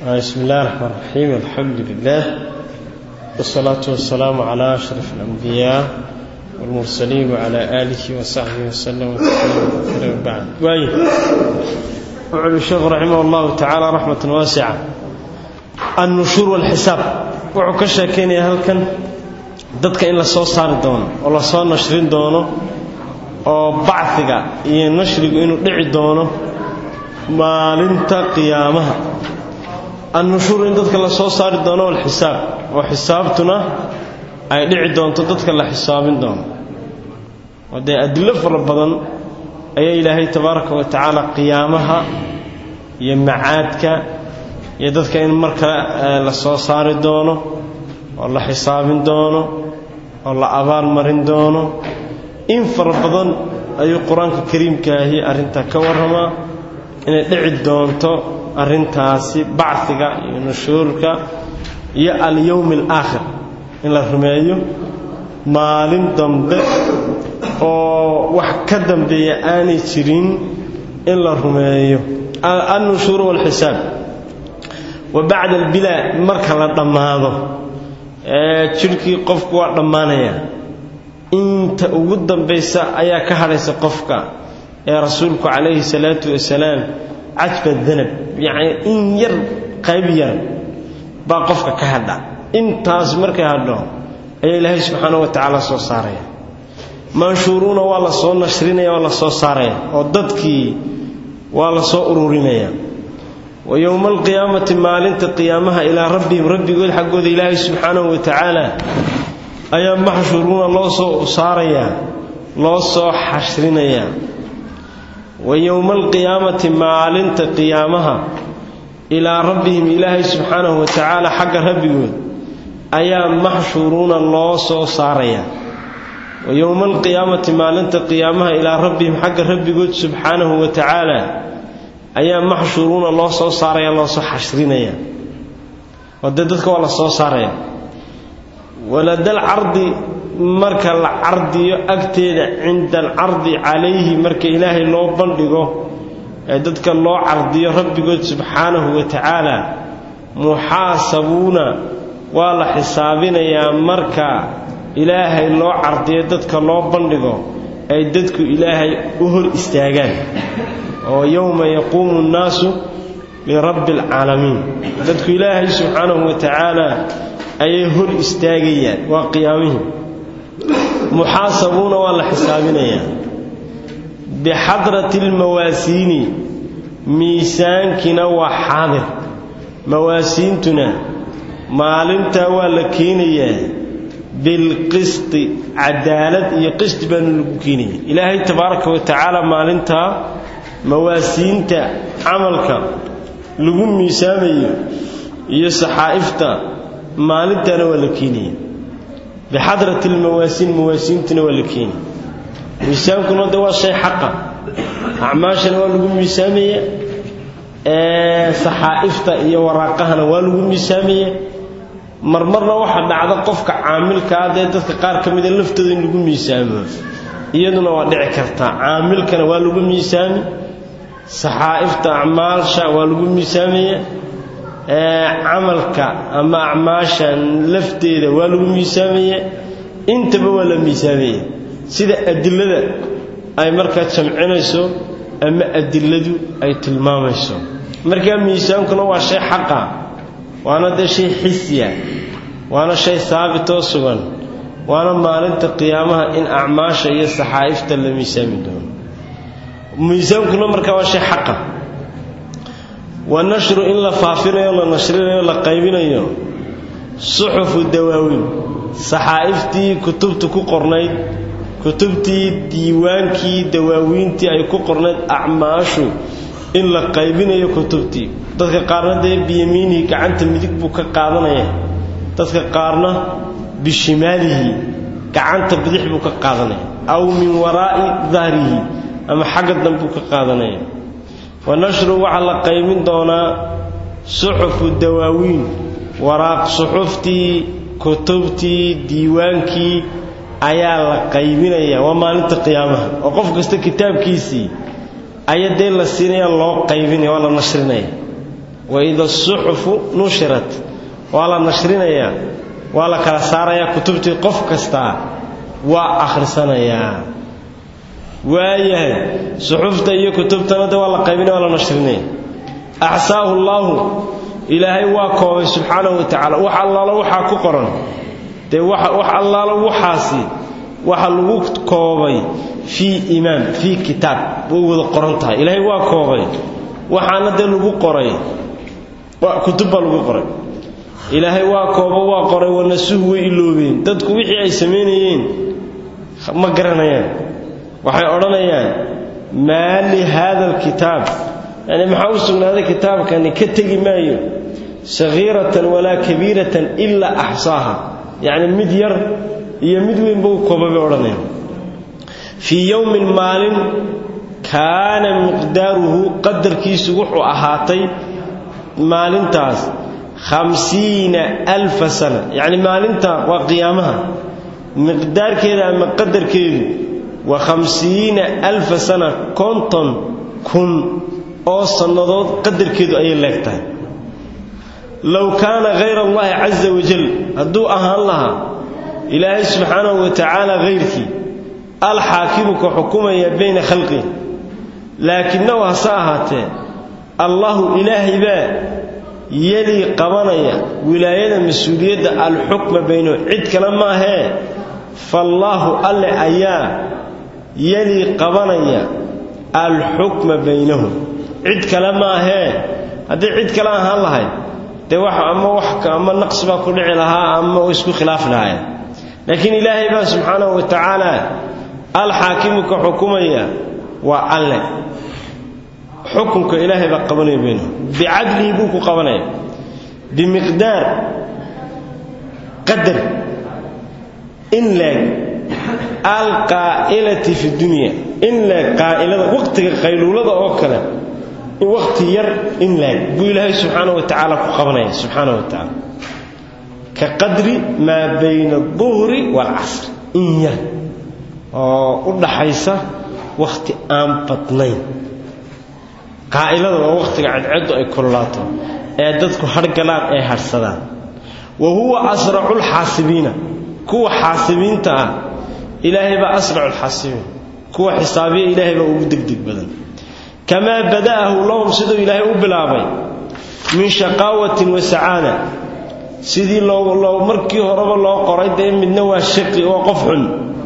بسم الله الرحمن الرحيم الحمد لله والصلاة والسلام على أشرف الأنبياء والمرسلين وعلى آله وصحبه وسلم وتسليما بعد واي وعلى الشيخ رحمه الله تعالى رحمة واسعة النشور والحساب wuxuu ka sheekeynaya halkan dadka in la soo saari doono oo la soo nashrin doono oo bacdiga iyo nashrigu inuu dhici doono maalinta qiyaamaha annushuur in dadka la soo saari doono alxisaab oo xisaabtuna ay dhici doonto dadka la xisaabin doono oo dee adillo fara badan ayaa ilaahay tabaaraka wa tacaala qiyaamaha iyo macaadka iyo dadka in mar kale la soo saari doono oo la xisaabin doono oo la abaalmarin doono in fara badan ayuu qur-aanka kariimkaahi arrintaa ka warramaa inay dhici doonto arrintaasi bacdiga iyo nushuurka iyo alyowmi alaakhir in la rumeeyo maalin dambe oo wax ka dambeeya aanay jirin in la rumeeyo annushuur walxisaab wa bacda albilaa marka la dhammaado ee jidhkii qofku waa dhammaanaya inta ugu dambaysa ayaa ka hadhaysa qofka ee rasuulku calayhi salaatu wasalaam cajba danab yacni in yar qayb yar baa qofka ka hadha intaas markay hadho ayaa ilaahay subxaana wa tacaala soo saaraya manshuuruuna waa la soo nashrinaya waa la soo saaraya oo dadkii waa la soo ururinaya wa yowma alqiyaamati maalinta qiyaamaha ilaa rabbihim rabbigood xaggooda ilaahay subxaanahu wa tacaala ayaa maxshuuruuna loo soo saarayaa loo soo xashrinayaa wa yowma alqiyaamati maalinta qiyaamaha ilaa rabbihim ilaahay subxaanahu wa tacaala xagga rabbigood ayaa maxshuuruuna loo soo saarayaa wa yowma alqiyaamati maalinta qiyaamaha ilaa rabbihim xagga rabbigood subxaanahu wa tacaala ayaa maxshuuruuna loo soo saaraya loo soo xashrinaya oo dee dadka waa la soo saaraya waladal cardi marka la cardiyo agteeda cinda alcardi calayhi marka ilaahay loo bandhigo ee dadka loo cardiyo rabbigood subxaanahu wa tacaala muxaasabuuna waa la xisaabinayaa marka ilaahay loo cardiyo dadka loo bandhigo ay dadku ilaahay u hor istaagaan oo yowma yaquumu nnaasu lirabbi alcaalamiin dadku ilaahay subxaanahu wa tacaala ayay hor istaagayaan waa qiyaamihii muxaasabuuna waa la xisaabinayaa bixadrati almawaasiini miisaankina waa xaadir mawaasiintuna maalintaa waa la keenayaa bilqisti cadaalad iyo qisti baanu lagu keenaya ilaahay tabaaraka wa tacaala maalintaa mawaasiinta camalka lagu miisaamayo iyo saxaa'ifta maalintaana waa la keenaya bixadrati almawaasiin mawaasiintuna waa la keenaya miisaankuna de waa shay xaqa acmaashana waa lagu miisaamaya saxaa'ifta iyo waraaqahana waa lagu miisaamaya marmarna waxaa dhacda qofka caamilkaa dee dadka qaar ka mida laftooda in lagu miisaamo iyaduna waa dhici kartaa caamilkana waa lagu miisaami saxaa'ifta acmaasha waa lagu miisaamaya camalka ama acmaasha lafteeda waa lagu miisaamaya intaba waa la miisaamaya sida adilada ay markaa jamcinayso ama adiladu ay tilmaamayso markaa miisaankuna waa shay xaqa waana dee shay xisiya waana shay saabitoo sugan waana maalinta qiyaamaha in acmaasha iyo saxaa'ifta la miisaami doono miisaankuna markaa waa shay xaqa wa nashru in la faafinayo la nashrinayo la qaybinayo suxufu dawaawiin saxaa'iftii kutubta ku qornayd kutubtii diiwaankii dawaawiintii ay ku qornayd acmaashu in la qaybinayo kutubtii dadka qaarna dee biyamiinihi gacanta midig buu ka qaadanaya dadka qaarna bishimaalihi gacanta bidix buu ka qaadanaya aw min waraa'i dahrihi ama xagga dambuu ka qaadanaya wa nashru waxaa la qaybin doonaa suxufu dawaawiin waraaq suxuftii kutubtii diiwaankii ayaa la qaybinaya waa maalinta qiyaamaha oo qof kasta kitaabkiisii aya dee la siinaya loo qaybinaya waa la nashrinaya waida asuxufu nushirat waa la nashrinayaa waa la kala saarayaa kutubtii qof kastaa waa akhrisanayaa waayahay suxufta iyo kutubtana de waa la qaybinaya waa la nashrinaya axsaahu llaahu ilaahay waa koobay subxaanahu wa tacaala wax allaalo waxaa ku qoran dee wax allaalo waxaasi waxa lagu koobay fii imaam fii kitaab way wada qoran tahay ilaahay waa koobay waxaana dee lagu qoray kutub baa lagu qoray ilaahay waa koobo waa qoray wanasuhu way iloobeen dadku wixii ay samaynayeen ma garanayaan waxay odhanayaan maa li haada alkitaab yani maxaa u sugnaaday kitaabkani ka tegi maayo sagiiratan walaa kabiiratan ilaa axsaaha yacni mid yar iyo mid weynba u kooba bay odhanayaan fii yowmin maalin kaana miqdaaruhu qadarkiisu wuxuu ahaatay maalintaas khamsiina alfa sana yacni maalinta waa qiyaamaha miqdaarkeeda ama qadarkeedu waa khamsiina alfa sana konton kun oo sannadood qadarkeedu ayay leegtahay low kaana hayra allahi casa wajal hadduu ahaan lahaa ilaahay subxaanahu wa tacaala hayrkii alxaakimu ka xukumaya bayna khalqihi laakinahu hase ahaatee allahu ilaahay baa yelii qabanaya wilaayada mas-uuliyadda alxukma baynahu cid kale maahee faallaahu alle ayaa yelii qabanaya alxukma baynahum cid kale maahee haddii cid kale ahaan lahayd dee wax ama wax ama naqsi baa ku dhici lahaa ama way isku khilaafi lahaayeen laakiin ilaahay baa subxaanahu wa tacaala alxaakimu ka xukumaya waa alle xukunka ilaahay baa qabanaya baynahum bicadlihi buu ku qabanaya bimiqdaar qadar in leeg alqaa'ilati fi dunya in leeg qaa'ilada waqtiga qayluulada oo kale in waqti yar in leeg buu ilaahay subxaanahu wa tacaala ku qabanaya subxaanahu wa tacaala ka qadri maa bayna aduhri waalcasr in yar oo u dhaxaysa wakhti aan badnayn qaa'ilada waa wakhtiga cadcaddu ay kululaato ee dadku hargalaan ay harhsadaan wa huwa asracu lxaasibiina kuwa xaasibiinta ah ilaahay baa asracu lxaasibiin kuwa xisaabiya ilaahay baa ugu degdeg badan kamaa bada'ahu lahum siduu ilaahay u bilaabay min shaqaawatin wa sacaada sidii loo markii horeba loo qoray dee midna waa shaqi waa qof xun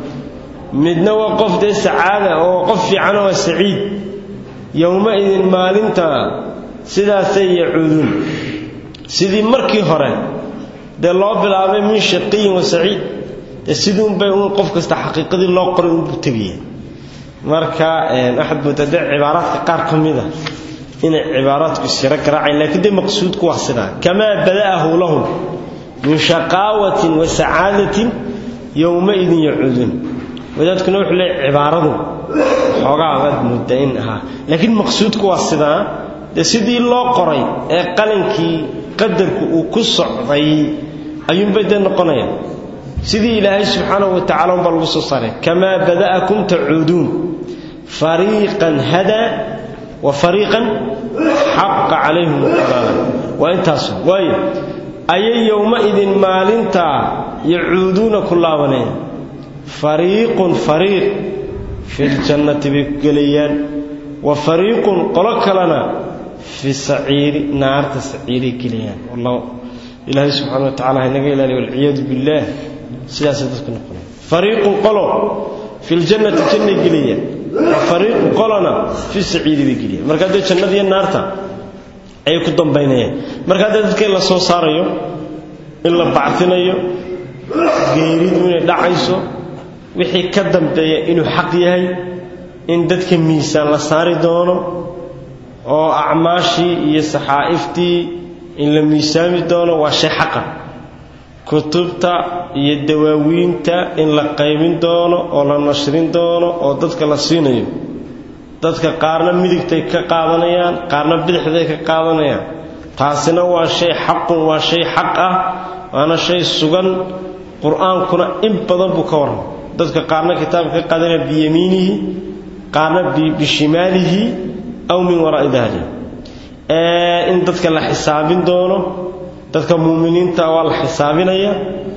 midna waa qof dee sacaada oo qof fiican waa saciid yowma-idin maalinta sidaasay yacuuduun sidii markii hore dee loo bilaabay min shaqiyin wa saciid dee siduunbay uun qof kasta xaqiiqadii loo qoray unbuu tegaya marka waxaad moodaa dee cibaaraadka qaar ka mid a inay cibaaraadku isyaro garaacayn laakiin dee maqsuudku waa sidaa kamaa bada'ahu lahum min shaqaawatin wa sacaadatin yowma-idin yacuuduun wadaadkuna wuxuu leeyahy cibaaradu xoogaa baad moodaa in ahaa laakiin maqsuudku waa sidaa dee sidii loo qoray ee qalinkii qadarku uu ku socday ayuunbay dee noqonayaan sidii ilaahay subxaanahu wa tacala unbaa lagu soo saaray kamaa bada'akum tacuuduun fariiqan hadaa wa fariiqan xaqa calayhim alqalaala waa intaas waayo ayay yowma-idin maalintaa yacuuduuna ku laabaneen fariiqun fariiq filjannati bay ku gelayaan wa fariiqun qolo kalena fi saciiri naarta saciiray gelayaan wallahu ilaahay subxana wa tacala haynaga ilaaliy walciyaadu billaah sidaasay dadku noqonaya fariiqun qolo filjannati jannay gelayaan wa fariiqun qolona fi saciiri bay gelayaan marka haddee jannadiiyo naarta ayay ku dambaynayaan marka haddee dadka in la soo saarayo in la bactinayo geeridu inay dhacayso wixii ka dambeeya inuu xaq yahay in dadka miisaan la saari doono oo acmaashii iyo saxaa'iftii in la miisaami doono waa shay xaqa kutubta iyo dawaawiinta in la qaybin doono oo la nashrin doono oo dadka la siinayo dadka qaarna midigtay ka qaadanayaan qaarna bidixday ka qaadanayaan taasina waa shay xaqun waa shay xaq ah waana shay sugan qur-aankuna in badan buu ka warramay dadka qaarna kitaabka ka qaadanaya biyamiinihi qaarna bishimaalihi aw min waraa'i dahlihi in dadka la xisaabin doono dadka muuminiinta waa la xisaabinaya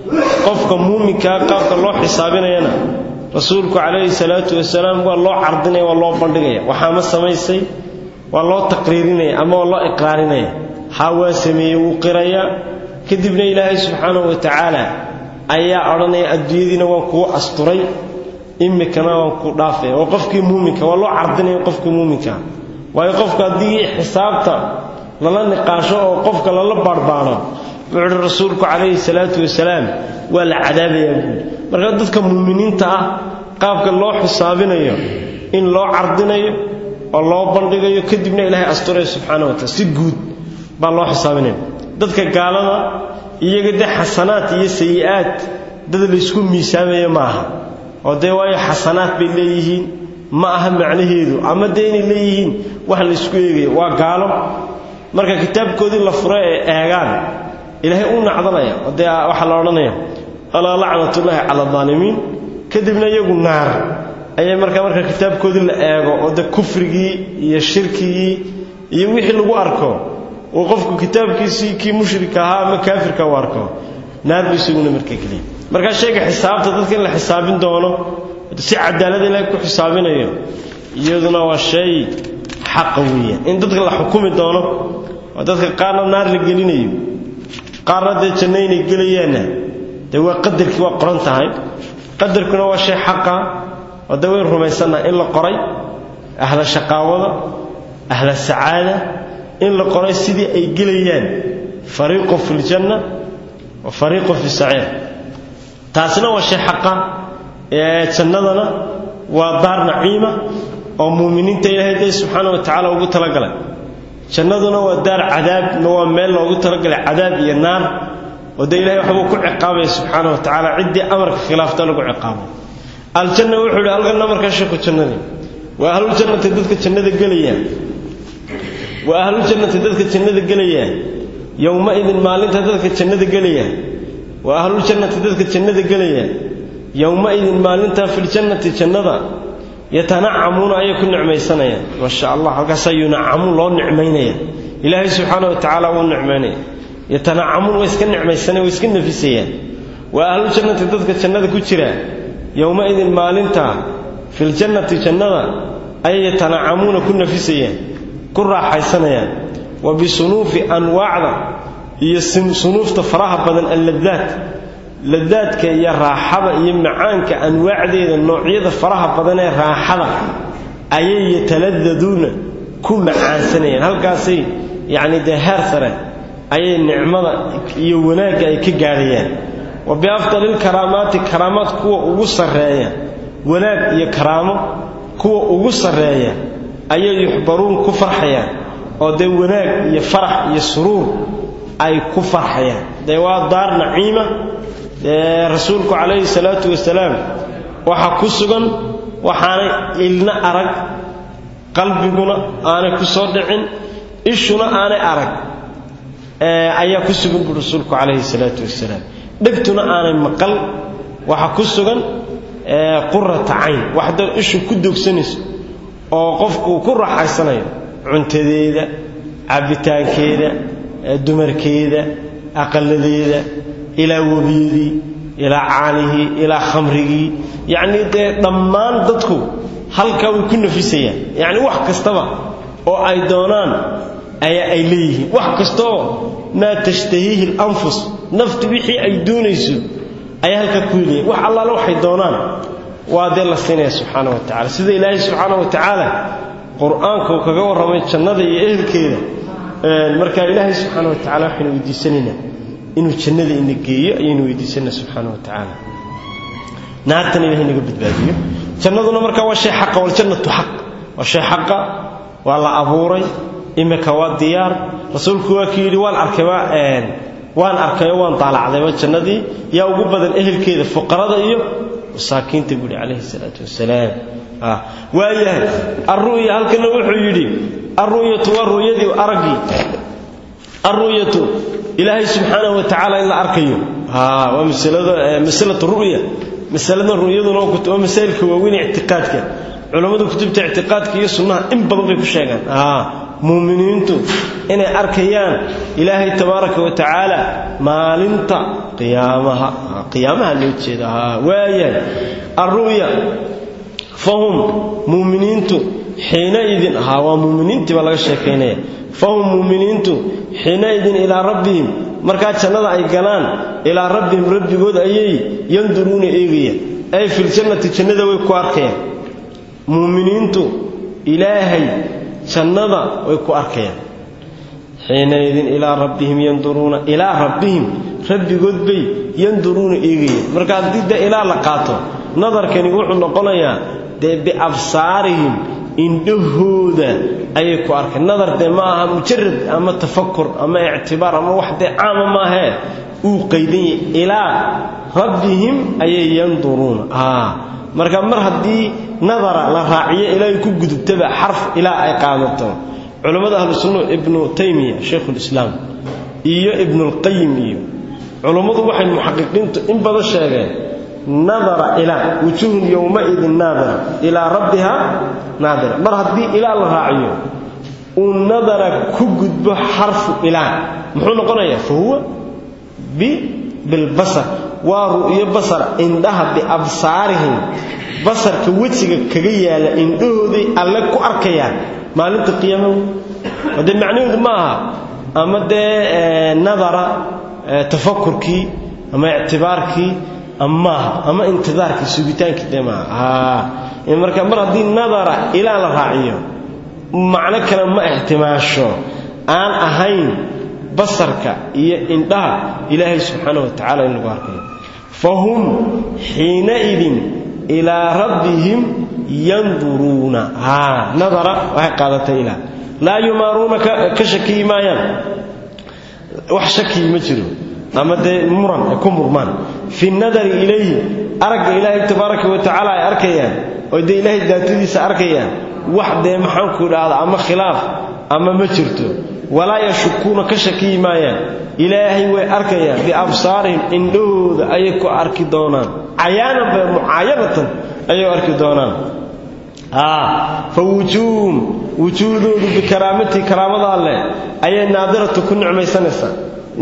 qofka muuminkaa qaabka loo xisaabinayana rasuulku calayhi salaatu wasalaam waa loo cardinaya waa loo bandhigaya waxaa ma samaysay waa loo taqriirinaya ama waa loo iqraarinaya haa waa sameeyey wuu qirayaa kadibna ilaahay subxaanahu wa tacaala ayaa odhanaya adduunyadiina waan kuu asturay imikana waan ku dhaafaya waa qofkii muuminka waa loo cardinaya qofkii muuminka waayo qofka haddii xisaabta lala niqaasho oo qofka lala baarbaano wuxuu uhi rasuulku calayhi salaatu wasalaam waa la cadaabayaa buuli marka dadka muuminiinta ah qaabka loo xisaabinayo in loo cardinayo oo loo bandhigayo kadibna ilaahay asturaya subxaana wa taala si guud baa loo xisaabinaya dadka gaalada iyaga dee xasanaad iyo sayi-aad dad laysku miisaamaya maaha oo dee waayo xasanaad bay leeyihiin ma aha macnaheedu ama dee inay leeyihiin wax laysku eegayo waa gaalo marka kitaabkoodii la furo ee eegaan ilaahay u nacdanaya oo dee waxaa la odhanaya alaa lacnatullaahi cala aalimiin kadibna iyagu naar ayay markaa marka kitaabkoodii la eego oo dee kufrigii iyo shirkigii iyo wixii lagu arko uu qofku kitaabkiisii kii mushrika ahaa ama kaafirka u arko naar buu isaguna markaa geliya markaa sheega xisaabta dadka in la xisaabin doono si cadaalada ilaahay ku xisaabinayo iyaduna waa shay xaqa weeyaan in dadka la xukumi doono oo dadka qaarna naar la gelinayo qaarna dee janno inay gelayaanna dee waa qadarkii waa qoran tahay qadarkuna waa shay xaqa oo dee wayn rumaysannaha in la qoray ahla shaqaawada ahla sacaada in la qoray sidii ay gelayaan fariiqun fi ljanna wa fariiqun fi saciir taasina waa shay xaqa ee jannadana waa daar naciima oo muuminiinta ilaahay dee subxaana wa tacaala ugu talagalay jannaduna waa daar cadaab waa meel loogu talagalay cadaab iyo naar oo dee ilahay waxbuu ku ciqaabaya subxaana wa tacaala ciddii amarka khilaafta lagu ciqaabo aljanna wuxuu yidhi halkanna markaa sheeku jannadii waa ahluljannati dadka jannada gelaya waa ahluljannati dadka jannada gelaya yowma-idin maalinta dadka jannada gelaya waa ahluljannati dadka jannada gelaya yowma-idin maalintaa filjannati jannada yatanacamuuna ayay ku nicmaysanayaan maasha allah halkaasaa yunacamuun loo nicmaynaya ilaahay subxaana wa tacaala wuu nicmaynaya yatanacamuun way iska nicmaysanaya way iska nafisayaan waa ahluljannati dadka jannada ku jira yowma-idin maalinta filjannati jannada ayay yatanacamuuna ku nafisayaan ku raaxaysanayaan wa bisunuufi anwaacda iyo sunuufta faraha badan alladaat ladaadka iyo raaxada iyo macaanka anwaacdeeda noocyada faraha badan ee raaxada ayay yataladaduuna ku macaansanayaan halkaasay yacni dee heer sare ayay nicmada iyo wanaagga ay ka gaadhayaan wa biafdalilkaraamaati karaamaad kuwa ugu sarreeya wanaag iyo karaamo kuwa ugu sarreeya ayay yuxbaruun ku farxayaan oo dee wanaag iyo farax iyo suruur ay ku farxayaan dee waa daar naciima dee rasuulku calayhi salaatu wasalaam waxaa ku sugan waxaanay ilna arag qalbiguna aanay ku soo dhicin ishuna aanay arag ayaa ku sugan buu rasuulku calayhi salaatu wasalaam dhegtuna aanay maqal waxaa ku sugan qurata cayn waxda ishu ku dogsanayso oo qofku uu ku raaxaysanayo cuntadeeda cabbitaankeeda dumarkeeda aqaladeeda ilaa webiyadii ilaa caanihii ilaa khamrigii yacnii dee dhammaan dadku halkaa way ku nafisayaan yacni wax kastaba oo ay doonaan ayaa ay leeyihiin wax kastaoo maa tashtahiihi alanfus naftu wixii ay doonayso ayaa halkaa ku helayan wax allaale waxay doonaan waa dee la siinaya subxaana wa tacala sida ilaahay subxaana wa tacaala qur-aanka uu kaga warramay jannada iyo ehelkeeda marka ilaahay subxaana wa tacala waxaynu weydiisanaynaa inuu jannada ina geeyo ayaynu weydiisanaa subxaana wa tacaala naartana ilahay naga badbaadiyo jannaduna marka waa shay xaqa waljannatu xaq waa shay xaqa waa la abuuray imika waa diyaar rasuulku waa kii yidhi waan arkay waan arkayoo waan daalacdayba jannadii yaa ugu badan ehelkeeda fuqarada iyo masaakiinta buuhi calayhi salaatu wasalaam waayahay alru'ya halkana wuxuu yidhi alru'yatu waa ru'yadii araggii alru'yatu ilaahay subxaanahu wa tacaala in la arkayo waa masalatu ru'ya masalada ru'yaduna waa masaa'ilka waaweyn ictiqaadka culammadu kutubta ictiqaadka iyo sunnaha in badan bay ku sheegaan muuminiintu inay arkayaan ilaahay tabaaraka wa tacaala maalinta qiyaamaha qiyaamaha loo jeeda waayahay alru'ya fahum muuminiintu xiinaidin ahaa waa muuminiintii baa laga sheekaynaya fahum muuminiintu xiinaidin ilaa rabbihim markaa jannada ay galaan ilaa rabbihim rabbigood ayay yanduruuna eegayaan ay filjannati jannada way ku arkayaan muuminiintu ilaahay jannada way ku arkayaan xiinaidin ilaa rabbihim yanduruuna ilaa rabbihim rabbigood bay yanduruuna eegayaan marka haddii dee ilaa la qaato nadarkani wuxuu noqonayaa dee biabsaarihim indhahooda ayay ku arkeen nadar dee ma aha mujarad ama tafakur ama ictibaar ama wax dee caama maahee uu qaydan yahay ilaa rabbihim ayay yanduruuna marka mar haddii nadara la raaciyo ilaahay ku gudubtaba xarf ilaa ay qaadato culammada ahlu sunna ibnu taymiya shaykhulislaam iyo ibnulqayim iyo culummadu waxay muxaqiqiintu in badan sheegeen nadara ilaa wujuhun yowmaidin naadira ilaa rabbiha naadira mar haddii ilaa la raaciyo uu nadara ku gudbo xarfu ilaa muxuu noqonayaa fa huwa bilbasar waa ru'yo basar indhaha biabsaarihim basarka wejiga kaga yaala indhahooday alle ku arkayaan maalinta qiyaamaha dee macnaheedu ma aha ama dee nadara tafakurkii ama ictibaarkii amaaha ama intidaarkii sugitaankii dee maaha marka mar haddii nadara ilaa la raaciyo macno kale ma ixtimaasho aan ahayn basarka iyo indhaha ilaahay subxaana wa tacala in lagu arkayo fahum xiinaidin ilaa rabbihim yanduruuna nadara waxay qaadatay ilaa laa yumaaruuna ka shakiyi maayaan wax shakiyi ma jiro ama dee muran ay ku murmaan fi nadari ilayhi aragga ilaahay tabaaraka wa tacaala ay arkayaan oo dee ilaahay daatadiisa arkayaan wax dee maxaanku idhaahda ama khilaaf ama ma jirto walaa yashukuuna ka shakiyi maayaan ilaahay way arkayaan biabsaarihim indhahooda ayay ku arki doonaan cayaanan ba mucaayanatan ayay arki doonaan fa wujuuhum wujuuhdoodu bikaraamatii karaamada alleh ayay naadiratu ku nicmaysanaysaa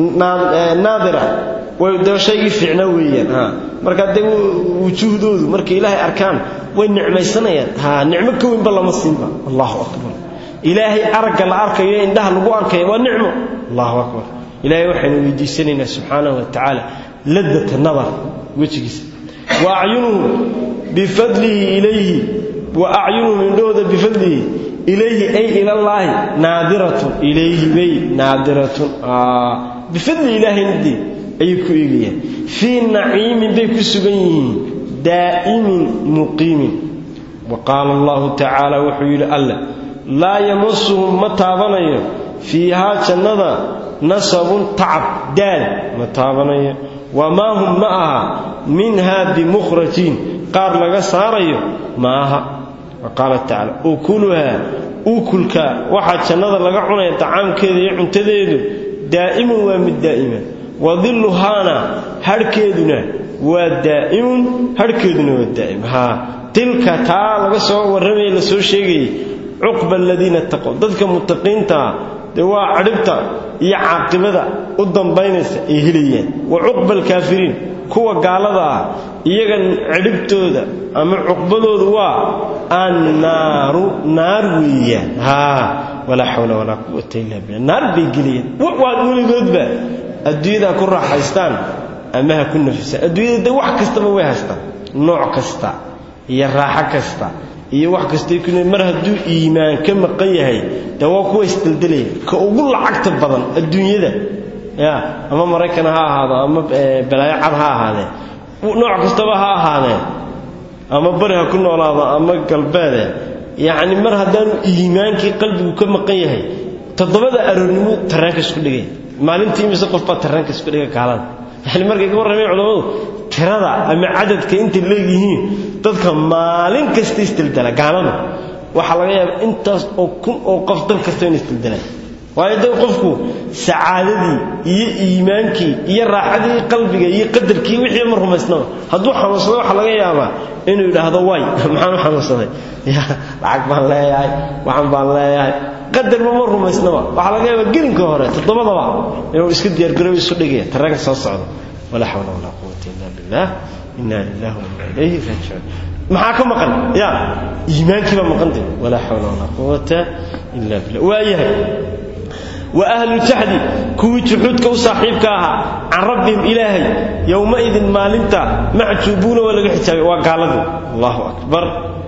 naadira way dee shaygii fiicnaa weeyaan marka dee wujuuhdoodu markay ilaahay arkaan way nicmaysanayaan ha nicmo ka weynba lama siinba allahu akbar ilaahay aragga la arkayo indhaha lagu arkaya waa nicmo allahu akbar ilaahay waxaynu weydiisanaynaa subxaanahu wa tacaala ladata nadar wejigiisa wa acyunuhum bifadlihi ilayhi wa acyunuhum indhahooda bifadlihi ilayhi ay ilallaahi naadiratun ilayhi bay naadiratun bifadli ilaahayndii ayay ku eegayaan fii naciimin bay ku sugan yihiin daa'imin muqiimin wa qaala allahu tacaala wuxuu yidhi alle laa yamasuhum ma taabanayo fiihaa jannada nasabun tacab daal ma taabanayo wamaa hum ma aha minhaa bimukhrajiin qaar laga saarayo ma aha wa qaala tacaala ukuluhaa ukulka waxaa jannada laga cunaya tacaamkeeda iyo cuntadeedu daa'imun waa mid daa'ima wadilluhaana hadhkeeduna waa daa'imun hadhkeeduna waa daa'im haa tilka taa laga soo warramaya la soo sheegayay cuqba aladiina taqow dadka mutaqiintaa dee waa cadhibta iyo caaqibada u dambaynaysa ay helayaan wa cuqba alkaafiriin kuwa gaalada ah iyaga cidhibtooda ama cuqbadoodu waa annaaru naar weeyaan haa walaa xawla walaa quwata illa billah naar bay gelayaan waa weligoodba adduunyadaa ku raaxaystaan ama ha ku nafisaan adduunyada dee wax kastaba way haystaan nooc kasta iyo raaxo kasta iyo wax kastay ku mar hadduu iimaan ka maqan yahay dee waa kuwa isdeldelaya ka ugu lacagta badan adduunyada ya ama maraykan ha ahaado ama balaayo cad ha ahaadee nooc kastaba ha ahaadee ama bari ha ku noolaado ama galbeede yacni mar haddaanu iimaankii qalbigu ka maqan yahay toddobada aroornimo tarraanka isku dhigay maalintii imise qof baa tarraanka isku dhigay gaalada yani markay ka warrameen culammadu tirada ama cadadka intay leegyihiin dadka maalin kasta isdeldela gaaladu waxaa laga yaaba intaas oo kun oo qof dal kasta in isdeldelaan waayo de qofku sacaadadii iyo iimaankii iyo raaxadii qalbiga iyo qadarkii wixii ma rumaysnaba hadduu xanuunsado waxaa laga yaabaa inuu yidhaahdo way maxaan u xanuunsaday ya lacag baan leeyahay waxan baan leeyahay qadarba ma rumaysnaba waxaa laga yaabaa gelinka hore toddobadaba inuu iska diyaargarooba isu dhigaya tareenka soo socda walaa xawla walaa quwata illa billah inna lillahi wa inna ilayhi raajicuun maxaa ka maqan ya iimaankii baa maqantay walaa xawla walaa quwata illa billah waayahay wa ahlu jaxdi kuwii juxuudka u saaxiibka ahaa can rabbihim ilaahay yowmaidin maalinta macjuubuuna waa laga xijaabay waa gaaladii allahu akbar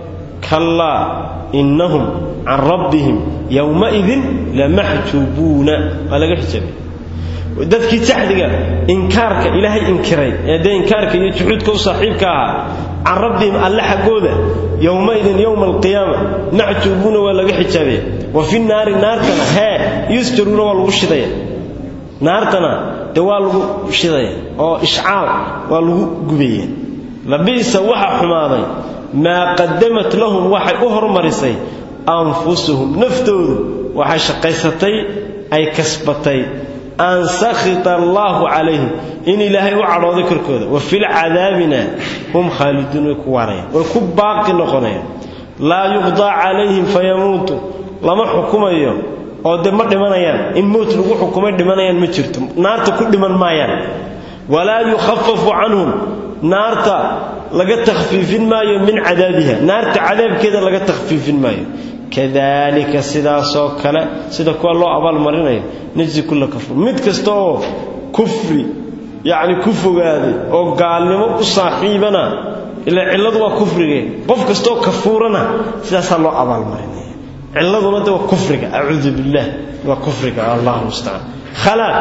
kallaa innahum can rabbihim yowmaidin lamaxjuubuuna waa laga xijaabay dadkii jaxdiga inkaarka ilaahay inkiray ee dee inkaarka iyo juxuudka u saaxiibka ahaa can rabbihim alle xaggooda yowmaidin yowma alqiyaama maxjuubuuna waa laga xijaabaya wa fi naari naartana hee yusjaruuna waa lagu shidaya naartana dee waa lagu shidaya oo ishcaal waa lagu gubaya labiisa waxa xumaaday maa qadamat lahum waxay u hormarisay anfusuhum naftoodu waxay shaqaysatay ay kasbatay an sakhita allaahu calayhim in ilaahay u cadhooday korkooda wa filcadaabina hum khaaliduun way ku waarayaan way ku baaqi noqonayaan laa yuqdaa calayhim fayamuutu lama xukumayo oo de ma dhimanayaan in mowt lagu xukumay dhimanayaan ma jirto naarta ku dhiman maayaan walaa yukhafafu canhum naarta laga takhfiifin maayo min cadaabiha naarta cadaabkeeda laga takhfiifin maayo kadalika sidaasoo kale sida kuwa loo abaalmarinayo najzi kulla kafur mid kasta oo kufri yacni ku fogaaday oo gaalnimo u saaxiibana ila cilladu waa kufrige qof kastaoo kafuurana sidaasaa loo abaalmarinaya cilladuna de waa kufriga acuudu billaah waa kufriga allahu mustacaan khalaa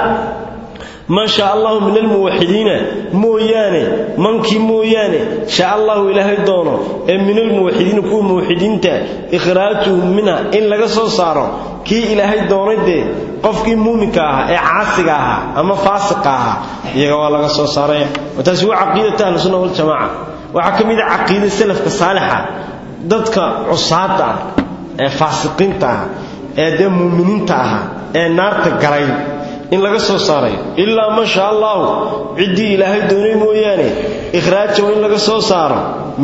man shaa allahu min almuwaxidiina mooyaane mankii mooyaane shaa allahu ilaahay doono ee min almuwaxidiina kuwa muwaxidiinta ikhraajuhum minha in laga soo saaro kii ilaahay doonay dee qofkii muuminka ahaa ee caasiga ahaa ama faasiqa ahaa iyaga waa laga soo saaraya taasi waa caqiidata ahlusunna waljamaaca waxaa ka mid a caqiida salafka saalixa dadka cusaada ah ee faasiqiinta ah ee dee muuminiinta ahaa ee naarta galay in laga soo saarayo ilaa ma sha allahu ciddii ilaahay doonay mooyaane ikhraajahu in laga soo saaro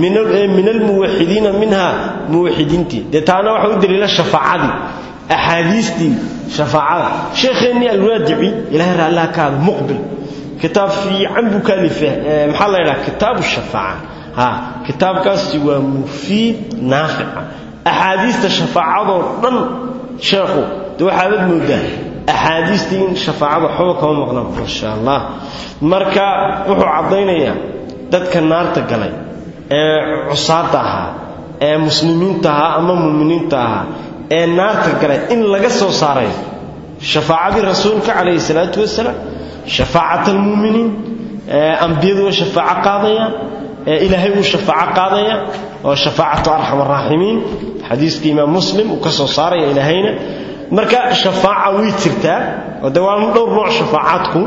min almuwaxidiina minha muwaxidiintii dee taana waxa u daliila shafaacadii axaadiistii shafaacada sheekheennii alwaadici ilahay raallaha ka hada muqbil kitaab fiican buu ka alife maxaa la ydhaha kitaabu shafaaca ha kitaabkaasi waa mufiid naafica axaadiista shafaacadoo dhan sheekhu de waxaabad moodaa axaadiistii in shafaacada waxba kama maqnaan masha allah marka wuxuu caddaynayaa dadka naarta galay ee cusaada ahaa ee muslimiinta ahaa ama muuminiinta ahaa ee naarta galay in laga soo saarayo shafaacadii rasuulka calayhi salaatu wasalaam shafaacat almuuminiin ambiyadu way shafaaco qaadayaan ilaahay wuu shafaaco qaadaya oo shafaacatu arxam araaximiin xadiiskii imaam muslim uu ka soo saaraya ilaahayna marka shafaaca way jirtaa oo de waana dhowr nooc shafaacaadku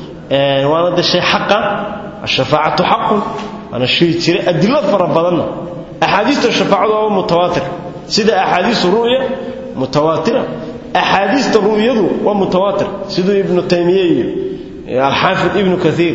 waana de shay xaqa ashafaacatu xaqun waana shay jira adilo fara badanna axaadiista shafaacadu waa mutawaatir sida axaadiisu ru'ya mutawaatira axaadiista ru'yadu waa mutawaatir siduu ibnu taymiye iyo alxaafid ibnu kaiir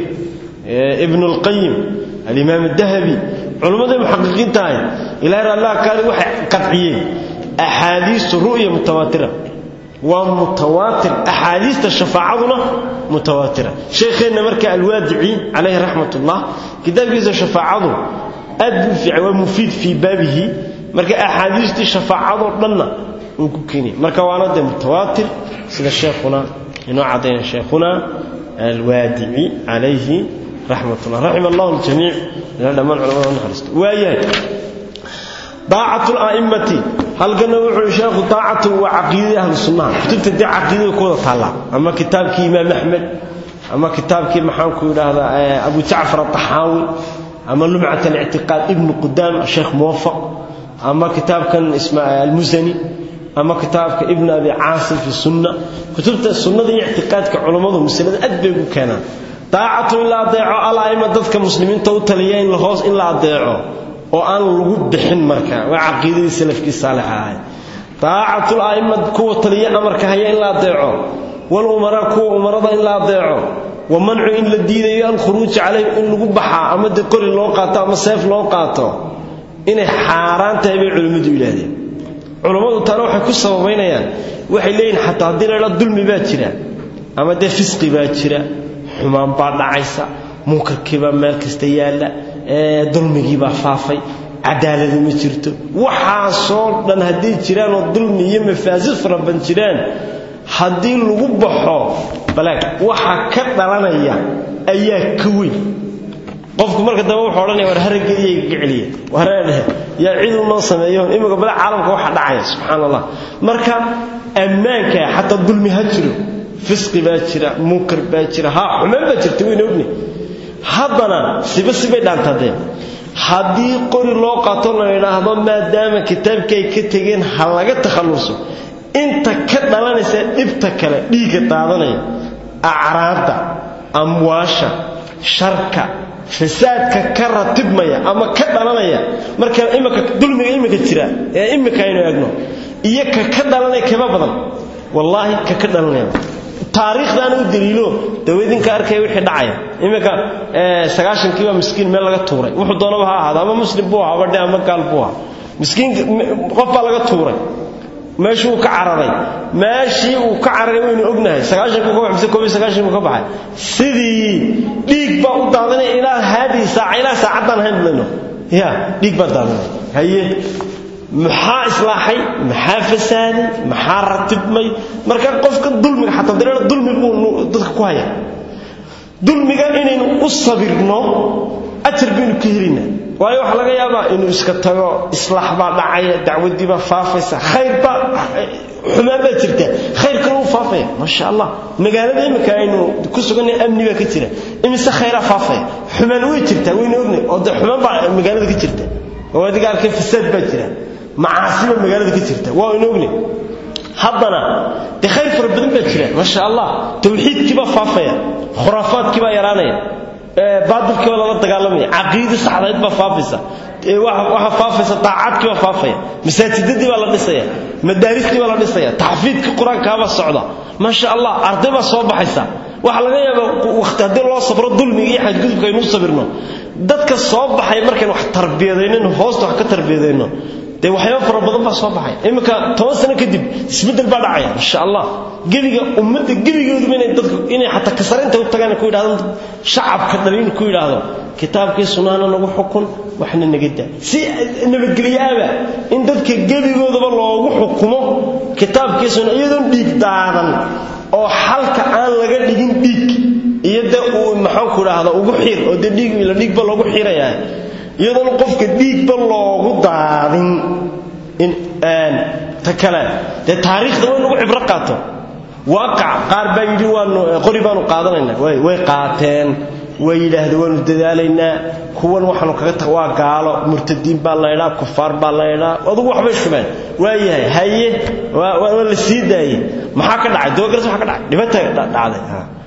ibnu اlqayim alimaam الdahabi culimmadii muxaqiqiinta ahay ilahay raallah kaali waxay qadciyeen axaadiistu ru'ya mutawaatira waa mutawaatir axaadiista shafaacaduna mutawaatira sheekheenna marka alwaadici calayhi raxmat ullah kitaabkiisa shafaacadu aad buu fiican waa mufiid fii baabihi marka axaadiistii shafaacadoo dhanna uu ku keeniyay marka waana dee mutawaatir sida sheekhuna inoo caddayna sheekhuna alwaadici calayhi raxmat ullah raxima allahu ljamiic ila dhammaan culamada naxariisto waayahay daacatu la'immati halkana wuxuu sheekhu daacatu waa caqiidadii ahlu sunnaha kutubta dee caqiidada ku wada taallaa ama kitaabkii imaam axmed ama kitaabkii maxaanku idhaahdaa abu jacfar ataxaawi ama lumcat alictiqaad ibnu qudaam sheekh muwafaq ama kitaabkan almusani ama kitaabka ibn abi caasim fi sunna kutubta sunnada iyo ictiqaadka culammadu masalada aad bay ugu keenaan daacatu in la adeeco ala'ima dadka muslimiinta u taliya in hoos in la adeeco oo aan lagu bixin marka waa caqiidadii salafkii saalixa ahay daacatul a'imma kuwa taliya amarka haya in la adeeco wal umara kuwa umarada in la adeeco wa mancu in la diidayo alkhuruuj calayhim in lagu baxaa ama de qori loo qaato ama seef loo qaato inay xaaraan tahay bay culimmadu yidhaahdeen culummadu taana waxay ku sababaynayaan waxay leeyihin xataa haddii la dhaa dulmi baa jira ama dee fisqi baa jira xumaan baa dhacaysa munkarkiibaa meel kasta yaalla dulmigiibaa faafay cadaaladu ma jirto waxaasoo dhan hadday jiraan oo dulmi iyo mafaasid faraban jiraan haddii lagu baxo balaag waxa ka dhalanaya ayaa ka weyn qofku marka dambe wuxuu odhanaya war haraggeediya igaga celiya wareedhe yaa ciduu noo sameeyo imika bala caalamka waxa dhacaya subxaan allah marka ammaanka xataa dulmi ha jiro fisqi baa jira munkar baa jira haa xumaan baa jirta wayna ogni haddana siba sibay dhaantadeen haddii qori loo qaato la idhaahdo maadaama kitaabka ay ka tegeen ha laga takhalluso inta ka dhalanaysa dhibta kale dhiigga daadanaya acraabda amwaasha sharka fasaadka ka ratibmaya ama ka dhalanaya marka imika dulmiga imika jira ee imika aynu eegno iyo ka ka dhalanaya kaba badan wallaahi ka ka dhalanaya taariikhdaana u daliilo dawadinka arkaya wixii dhacaya iminka sagaashankiiba miskiin meel laga tuuray wuxuu doonaba ha ahaado ama muslim buu ahaa badhe ama gaal buu ahaa miskiin qof baa laga tuuray meeshii uu ka cararay meeshii uu ka cararay waynu ognahay sagaashankii ka baxay koob iyo sagaashankii ka baxay sidii dhiig baa u daadanaya ilaa haadii saaca ilaa saacaddaan hayn bulayno ya dhiig baa daadanaya haye maxaa islaaxay maxaa fasaaday maxaa ratibmay marka qofka dulmiga xataa dareera dulmi buu dadka ku haya dulmiga inaynu u sabirno ajar baynu ka helaynaa waayo waxaa laga yaabaa inuu iska tago islaax baa dhacaya dacwadii baa faafaysa khayr baa xumaan baa jirta khayrkana uu faafaya maasha allah magaalada imika aynu ku suganay amni baa ka jira imise khayraa faafaya xumaan way jirtaa waynu ognay oo de xumaan baa magaalada ka jirta oo adiga arkay fasaad baa jira macaasiba magaalada ka jirta waa aynu ognay haddana dee khayr fara badan baa jira maasha allah tawxiidkii baa faafaya khuraafaadkii baa yaraanaya baadilkii baa lala dagaalamaya caqiidii saxdayd baa faafaysa waxaa faafaysa daacadkii baa faafaya masaajidadii baa la dhisaya madaaristii baa la dhisaya taxfiidkii qur-aankaabaa socda maasha allah arday baa soo baxaysa waxaa laga yaabaa waqti haddii loo sabro dulmiga iyo xadgudubka aynu u sabirno dadka soo baxay markaynu wax tarbiyadaynayno hoosta wax ka tarbiyadayno dee waxyaaba fara badan baa soo baxay iminka toban sano kadib isbeddel baa dhacaya insha allah gebiga ummadda gebigooduba inay dadku inay xataa kasarinta u tagaan ku yidhahdaan shacabka dhalin ku yidhaahdo kitaabkii sunaana nagu xukun waxna naga daa si nabadgelyaaba in dadka gebigoodaba loogu xukumo kitaabkii sunna iyadoon dhiig daadan oo xalka aan laga dhigin dhiig iyo dee uu maxaanku idhaahda ugu xir oo dee dhiig la dhiigba loogu xirayaa iyadoona qofka dhiigba loogu daadin in ta kale dee taariikhda way lagu cibro qaato waaqac qaar baa yidhi waanu qori baanu qaadanaynaa way qaateen way yidhaahdeen waanu dadaalaynaa kuwan waxaanu kaga ta waa gaalo murtadiin baa laydhaa kufaar baa laydhaa adugu waxbay shubeen waayahay haye waa la sii daayey maxaa ka dhacay doogaras waxa ka dhacay dhibata dhacday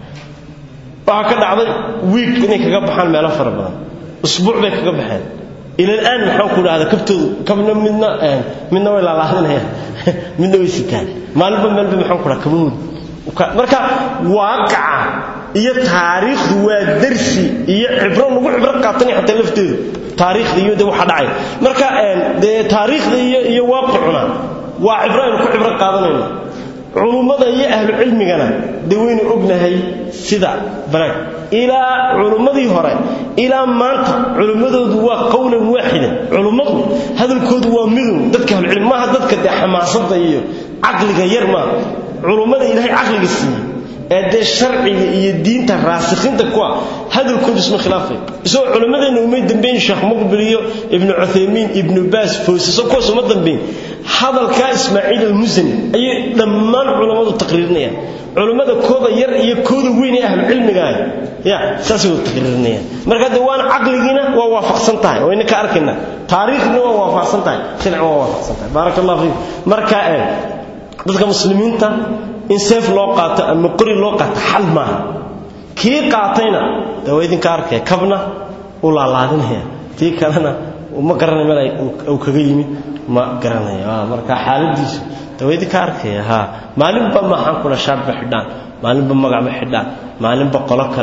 waxaa ka dhacday wiig inay kaga baxaan meelo fara badan usbuuc bay kaga baxeen ila alaan maxaan ku dhahda kabtoodu kabna midna midna way laalaadinayaan midna way sitaan maalinba meelba maxaan ku dhaha kabahood marka waaqaca iyo taariikhdu waa darsi iyo cibro lagu cibro qaatanaya xataa lafteedu taariikhda iyo de waxa dhacay marka dee taariikhda iyo iyo waaqicuna waa cibro aynu ku cibro qaadanayno culummada iyo ahlu cilmigana dee waynu ognahay sida balaag ilaa culummadii hore ilaa maanta culummadoodu waa qowlan waaxidan culummadu hadalkoodu waa midun dadka ahlucilmi maaha dadka dee xamaasada iyo caqliga yar maa culummada ilaahay caqliga siiyey ee dee sharciga iyo diinta raasikhiinta kuwa hadalkoodu isma khilaafay isagoo culimmadeenna umay dambayn sheekh muqbil iyo ibnu cuthaymiin ibnu baas foosiso kuwaas uma dambayn hadalkaa ismaaciil almusani ayay dhammaan culammadu taqriirinayaan culummada kooda yar iyo kooda weyn ee ahlucilmigaah ya saasay wada taqriirinayaan marka de waan caqligiina waa waafaqsan tahay wayna ka arkayna taariikhdina waa waafaqsan tahay sharcina waa waafaqsan tahay baaraka allah fiik marka dadka muslimiinta in seef loo qaato ama qori loo qaato xal maaha kii qaatayna de waa idinka arkaya kabna u laalaadinaya tii kalena ma garanay meel uu kaga yimid ma garanaya marka xaaladiisu de waa idinka arkaya ha maalinba maxaan kula shaarba xidhaan maalinba magacba xidhaan maalinba qolo kale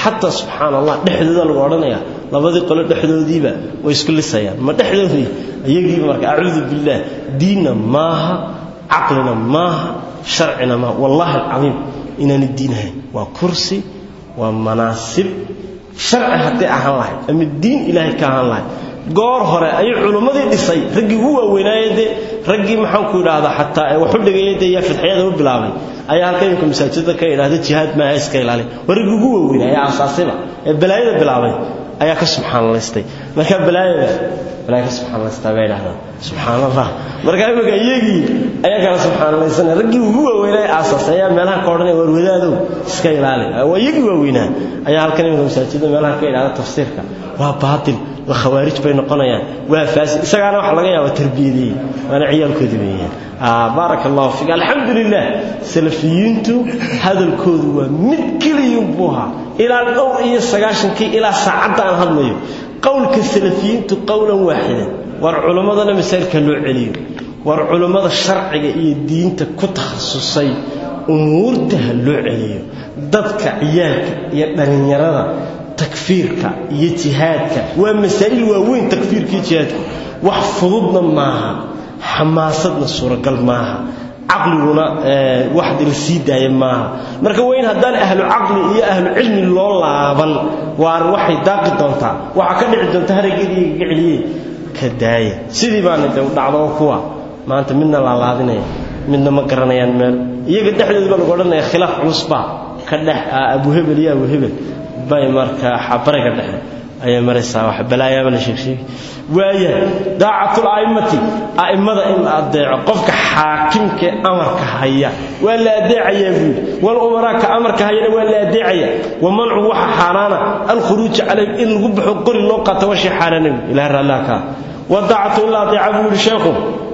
xataa subxaan allah dhexdooda lagu odhanayaa labadii qole dhexdoodiiba way isku lisayaan ma dhexdoodii iyagiiba marka acuudu billaah diinna maaha caqlina maaha sharcina maaha wallaahi alcadiim inaani diin ahayn waa kursi waa manaasib sharci hadday ahaan lahayd ama diin ilaahay ka ahaan lahayd goor hore ayuu culummadii dhisay raggii ugu waaweynaaye dee raggii maxaanku idhaahdaa xataa ee waxu dhigaya dee yaa fidxiyada u bilaabay ayaa halka imika masaajidda ka idhahda jihaad maaha iska ilaali waa raggii ugu waaweynaa ee aasaasiba ee balaayada bilaabay ayaa ka subxaanalaystay marka balaayada balaaya ka subxaanalaystaa bay idhahdaan subxaan allah marka imika iyagii ayaa kala subxaanalaysanay raggii ugu waaweynaa ee aasaasay ayaa meelaha ka odhanaya war wadaadow iska ilaali waa iyagii waaweynaa ayaa halkan imika masaajidda meelaha ka idhahda tafsiirka waa baatil waa khawaarij bay noqonayaan waa faasid isagaana waxa laga yaaba tarbiyadeeyey waana ciyaalkoodii weeyaan baaraka allahu fiik alxamdulilah salafiyiintu hadalkoodu waa mid keliyun buu ahaa ilaa dhowr iyo sagaashankii ilaa saacadda aan hadlayo qowlka salafiyiintu qowlan waaxidan war culimmadana masaa'ilka loo celiyo war culimmada sharciga iyo diinta ku takhasusay umuurta ha loo celiyo dadka ciyaalka iyo dhallinyarada takfiirka iyo jihaadka waa masaa'il waaweyn takfiirka iyo jihaadka wax fududna maaha xamaasadna suuragal maaha caqliguna wax la sii daaya maaha marka waa in haddaan ahlu caqli iyo ahlu cilmi loo laaban waar waxay daaqi doontaa waxaa ka dhici doonta haraggeedii igaga celiye ka daaya sidii baana de dhacdo oo kuwa maanta midna laalaadinaya midna ma garanayaan meel iyaga dhexdooda baa lagu odhanaya khilaaf culusbaa ka dhex abuhebel iyo abuhebel bay marka xabariga dhexe ayay maraysaa wax balaayaaba la sheegsheegi waaya daacatul a'immati a'immada in la adeeco qofka xaakimka amarka haya waa la adeecayaa buuli wal umaraaka amarka hayana waa la adeecaya wa mancu waxa xaaraana alkhuruuj calayh in lagu baxo qori loo qaato waa shay xaaraana ilaah raallah ka wa daacatu in la adeeca buuli sheekhu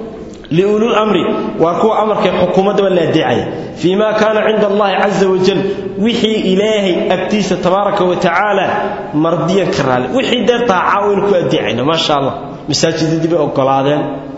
لأولو الأمر وكو أمرك حكومة ولا داعي فيما كان عند الله عز وجل وحي إلهي أبتيس تبارك وتعالى مرضيا كرال وحي دار طاعة كو أدعينا ما شاء الله مساجد دي بقى قلادين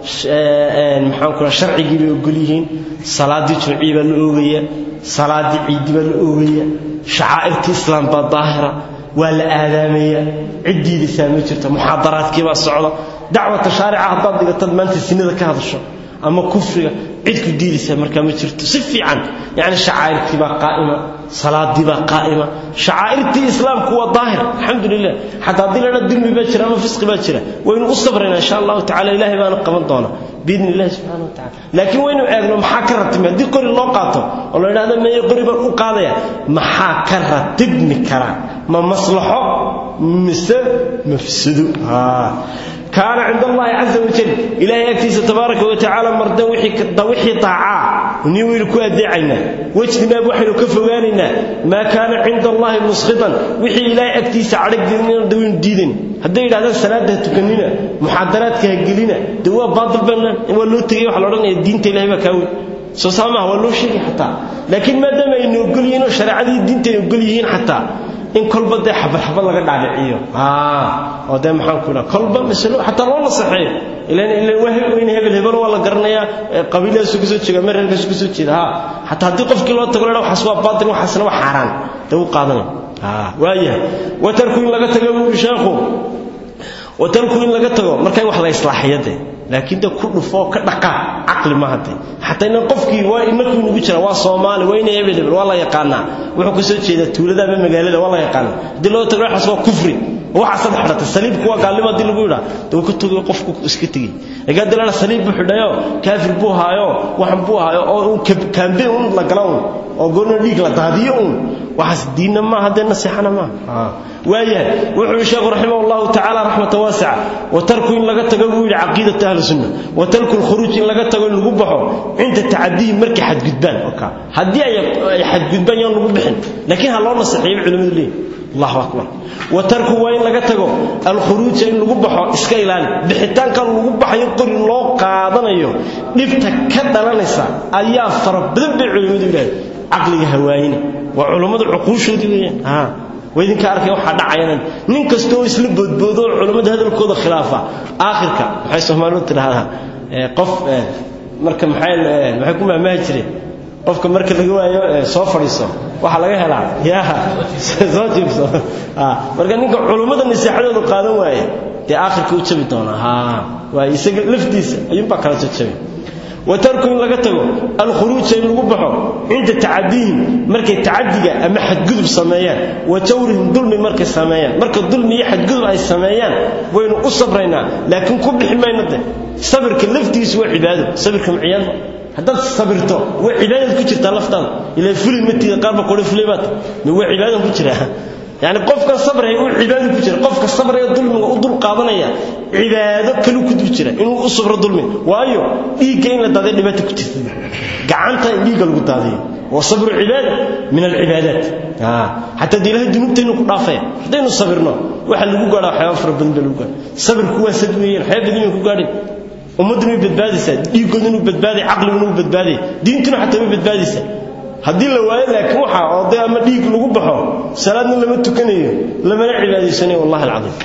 maxaan kula sharcigii bay ogol yihiin salaadii jumcii baa la oogaya salaadii ciidi baa la oogaya shacaa'irta islaam baa daahira waa la aadaamaya ciddiidisaa ma jirto muxaadaraadkii baa socda dacwata shaarica haddaad dhigatad maanta sinada ka hadasho ama kufriga cid ku diidaysaa markaa ma jirto si fiican yani shacaa'irtii baa qaa'ima salaadii baa qaa'ima shacaa'irtii islaamku waa daahir alxamdu lilah xataa haddii ladha dulmi baa jira ama fisqi baa jira waynu u sabraynaa insha allahu tacala ilahay baana qaban doona biidni illahi subxana wa tacala laakiin waynu eegno maxaa ka ratibmi haddii qori loo qaato oo la idhahdo meye qori baan u qaadaya maxaa ka ratibmi karaa ma maslaxo mise mafsado كان عند الله عز وجل إلهي أكتيس تبارك وتعالى مردا وحي طاعا ونيويل كو أدعينا وجدنا بوحي كفواننا ما كان عند الله مسخطا وحي إلهي أكتيس عرق ديننا دوين ديدن هذا إلى هذا السنة تكنينا محاضرات كهجلنا دوا باطل بنا ولو تجي وحلورنا الدين تلاهي بكاوي soo saamaha waa loo sheegi xataa laakiin maadaama aynu ogol yihiin oo shareecadii diinta ay ogol yihiin xataa in kolba dee xabad xabad laga dhaadhiciyo oo dee maxaan ku dhaha kolba masalo xataa loo nasaxeeyo ilan ilan waa weyn hebel hebel waa la garanayaa qabiiladaasuu kasoo jeeda mer halkaasuu kasoo jeeda ha xataa haddii qofkii loo tago ladha waxaas waa baatil waxaasna waa xaaraan dee u qaadanaya waayahay watarku in laga tago buu sheekhu watarku in laga tago marka in wax la islaaxiyade laakiin de ku dhufo ka dhaqaa caqli ma hade xataa inan qofkii waa inaku nagu jira waa soomaali waa ina hebel hebel waa la yaqaanaa wuxuu kasoo jeedaa tuulada ama magaalada waa la yaqaanaa haddii loo tago waxaas waa kufri waxa sad xidhatay saliibku waa gaalnimo haddii lagu yidhaa dee wuu ka togay qofku iska tegey laakiin haddii lana saliib buu xidhayo kaafir buu haayo waxan buu haayo oo un kaambe un la gala un oo goorna dhiig la daadiyo un waxaas diinna maaha dee nasiixana maaha waayahay wuxuu yihi sheekhu raximah allahu tacaala raxmata waasica watarku in laga tago buu yidhi caqiidata ahli sunna watarku lkhuruuj in laga tago in lagu baxo cinda tacadihi markay xadgudbaan haddii ay xadgudbaan yaan lagu bixin laakiin ha loo naseexeeyo culimadu leeyihin allahu akbar watarku waa in laga tago alkhuruuja in lagu baxo iska ilaali bixitaankan lagu baxayo qori loo qaadanayo dhibta ka dhalanaysa ayaa fara badan bay culimmadu yidhahdeen caqliga hawaayina waa culummadu cuquushoodii weeyaan waidinka arkay waxaa dhacayana nin kasta oo isla boodboodo oo culammada hadalkooda khilaafa aakhirka waxay soomaalidu tidhaahdaa qof marka maxay maxay ku maamaahi jireen qofka marka laga waayo soo fadhiiso waxaa laga helaa yaa soo jiibso marka ninka culummada naseexadoodu qaadan waaye dee aakhirka u jabi doonaa ha waaye isaga laftiisa ayuunbaa kala jajabi watarku in laga tago alkhuruuja in lagu baxo cinda tacadihim markay tacadiga ama xadgudub sameeyaan wa jawrihim dulmi markay sameeyaan marka dulmi iyo xadgudub ay sameeyaan waynu u sabraynaa laakiin ku bixi mayno de sabirka laftiisu waa cibaado sabirka maciyaadba haddaad sabirto waa cibaadad ku jirtaa laftaada ilaa fuli matiida qaarba qore fulay baad ma waa cibaadan ku jiraa yani qofkan sabraya uu cibaado ku jira qofka sabraya dulmiga u dul qaadanaya cibaado kalu ku dul jira inuu u sabro dulmi waayo dhiigga in la daadiyo dhibaato ku jirta gacanta in dhiigga lagu daadiyo waa sabru cibaada min alcibaadaat xataa dee ilahay dunuubtaynu ku dhaafaya haddaynu sabirno waxa lagu gaadha waxyaaba fara badan baa lagu gaadha sabirku waa sad weeyaan waxyaaba badan ku gaadhin ummadduna way badbaadaysaa dhiiggooduna wuu badbaaday caqliguna wuu badbaaday diintuna xataa way badbaadaysaa haddii la waayo laakiin waxa oo dee ama dhiig lagu baxo salaadna lama tukanayo lamana cibaadaysanayo wallahi alcadiim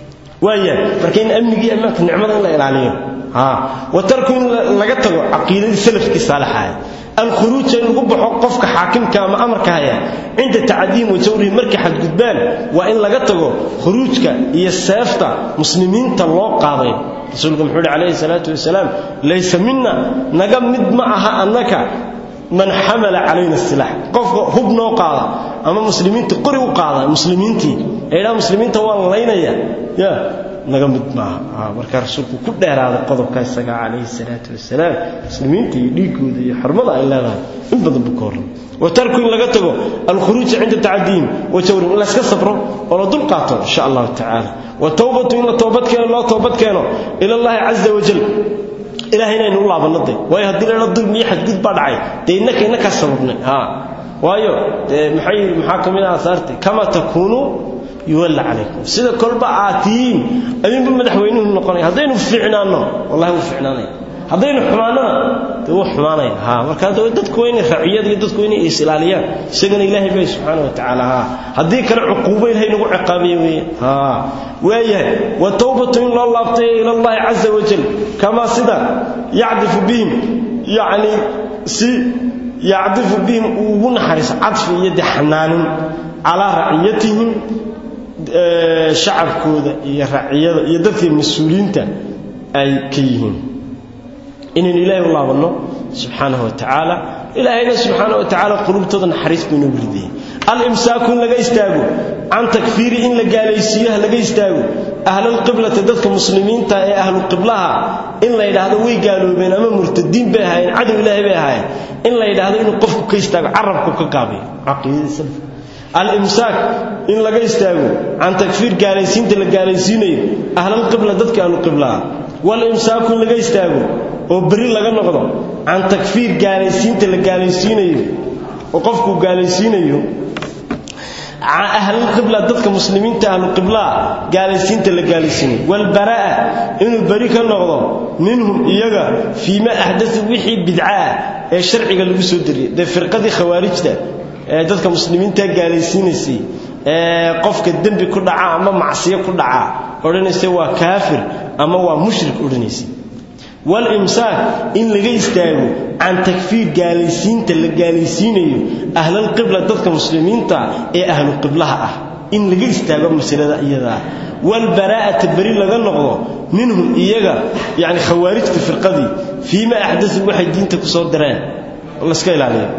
waaya marka in amnigii ammaanka nicmada in la ilaaliyo ha wa tarku in laga tago caqiidadii salafkii saalaxaaya alkhuruuja in lagu baxo qofka xaakimka ama amarka haya cinda tacadiihim wa jawrihim markay xadgudbaan waa in laga tago khuruujka iyo seefta muslimiinta loo qaaday rasuulku muxuu yidhi calayhi salaatu wasalaam laysa mina naga mid ma aha annaka man xamala calayna silaax qofka hub noo qaada ama muslimiinta qori u qaada muslimiintii eedhaa muslimiinta waan laynaya ya naga mid maaha markaa rasuulku ku dheeraaday qodobka isaga calayhi salaatu wasalaam muslimiinta iyo dhiigooda iyo xurmada ay leedahay in badan buu ka horray wa tarku in laga tago alkhuruuja cinda tacadiihim wa jawrihim in layska sabro oo la dul qaato insha allahu tacaala wa towbatu in la toobad keeno loo toobad keeno ila allahi caza wajal ilahay inaynu u laabanno de waayo haddii la dulmi iyo xadgud baa dhacay dee innaka innakaa sababnay ha waayo dee maxay maxaa ka mid ah asaarti kama takuunuu yuwalla calaykum sida kolba aad tihiin ayuunba madaxweynuhu noqonaya haddaynu fiicnaanno wallahi wuu fiicnaanaya haddaynu xumaannona dee wuu xumaanaya ha marka dadku waa inay raciyada iyo dadku inay is ilaaliyaan isagana ilaahay bay subxaana wa tacaala ha haddii kale cuquubo ilahay nagu ciqaabiya weeye ha waayahay wa towbatu in loo laabtay ila allahi caza wajal kamaa sida yacdifu bihim yacni si yacdifu bihim uu ugu naxariiso cadfi iyo de xanaanin calaa raciyatihim shacabkooda iyo raciyada iyo dadkii mas-uuliyiinta ay ka yihiin inaynu ilaahay u laabanno subxaanahu wa tacaala ilaahayna subxaana wa tacaala qulubtooda naxariis buu inoogu ridayay alimsaaku in laga istaago can takfiiri in la gaalaysiiyo ha laga istaago ahlalqiblati dadka muslimiinta ee ahluqiblaha in la yidhaahdo way gaaloobeen ama murtadiin bay ahaayeen cadow ilaahay bay ahaayeen in la yidhaahdo inuu qofku ka istaago carabku ka gaabiyo caqiidadii salafka alimsaak in laga istaago can takfiir gaalaysiinta la gaalaysiinayo ahlalqibla dadka ahluqiblaha walimsaaku in laga istaago oo beri laga noqdo can takfiir gaalaysiinta la gaalaysiinayo oo qofkuu gaalaysiinayo ahlulqibla dadka muslimiinta ahluqiblaa gaalaysiinta la gaalaysiinayo walbaraa inuu beri ka noqdo minhum iyaga fii ma axdau wixii bidcaah ee sharciga lagu soo dariyay dee firqadii khawaarijta ee dadka muslimiinta gaalaysiinaysay ee qofka dembi ku dhaca ama macsiyo ku dhaca odhanaysa waa kaafir ama waa mushrik odhanaysay walimsaak in laga istaago can takfiir gaalaysiinta la gaalaysiinayo ahlalqibla dadka muslimiinta ee ahlu qiblaha ah in laga istaago masalada iyadaa walbaraa'ata beri laga noqdo minhum iyaga yani khawaarijta firqadii fii ma axdau waxay diinta ku soo dareen laska ilaaliyo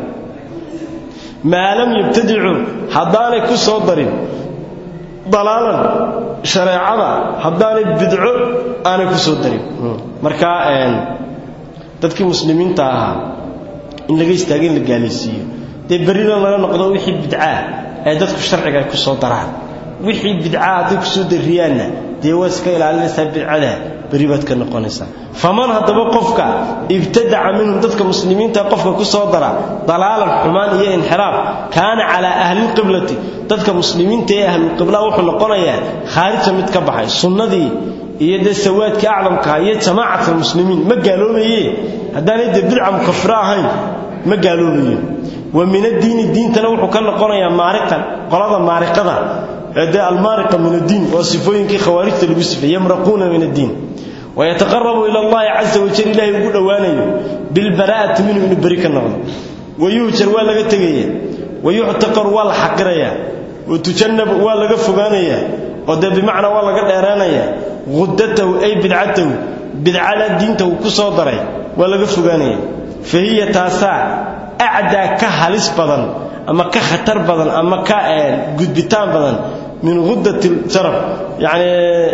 maa lam yabtadicuu haddaanay ku soo darin dalaalan shareecada haddaanay bidco aanay ku soo darin marka dadkii muslimiinta ahaa in laga istaaga in la gaalaysiiyo dee berrina laga noqdo wixii bidcaa ee dadku sharciga ay ku soo daraan wixii bidcaa hadday ku soo dariyaanna dee waa iska ilaalinaysaa bidcada berri baad ka noqonaysaa faman haddaba qofka ibtadaca minhum dadka muslimiinta qofka ku soo dara dalaalan xumaan iyo inxiraaf kaana calaa ahlilqiblati dadka muslimiinta ee ahlulqibla wuxuu noqonayaa khaarija mid ka baxay sunnadii iyo dee sawaadkii aclamkaha iyo jamaacat muslimiin ma gaaloobaye haddaanay dee bidca mukafiro ahayn ma gaaloobaye wa min addiini diintana wuxuu ka noqonayaa maariqan qolada maariqada ee dee almaariqa min addiin waa sifooyinkii khawaarijta lagu sifay yamraquuna min addiin wayataqarabu ila allahi caza wajal ilaahay ugu dhowaanayo bilbaraa'ati minhu inuu beri ka noqdo wayuhjar waa laga tegaya wayuctaqaru waa la xaqirayaa watujannabu waa laga fogaanayaa oo dee bimacnaa waa laga dheeraanayaa hudatahu ay bidcatahu bidcada diinta uu ku soo daray waa laga fogaanaya fa hiya taasaa acdaa ka halis badan ama ka khatar badan ama ka gudbitaan badan min hudati jarab yani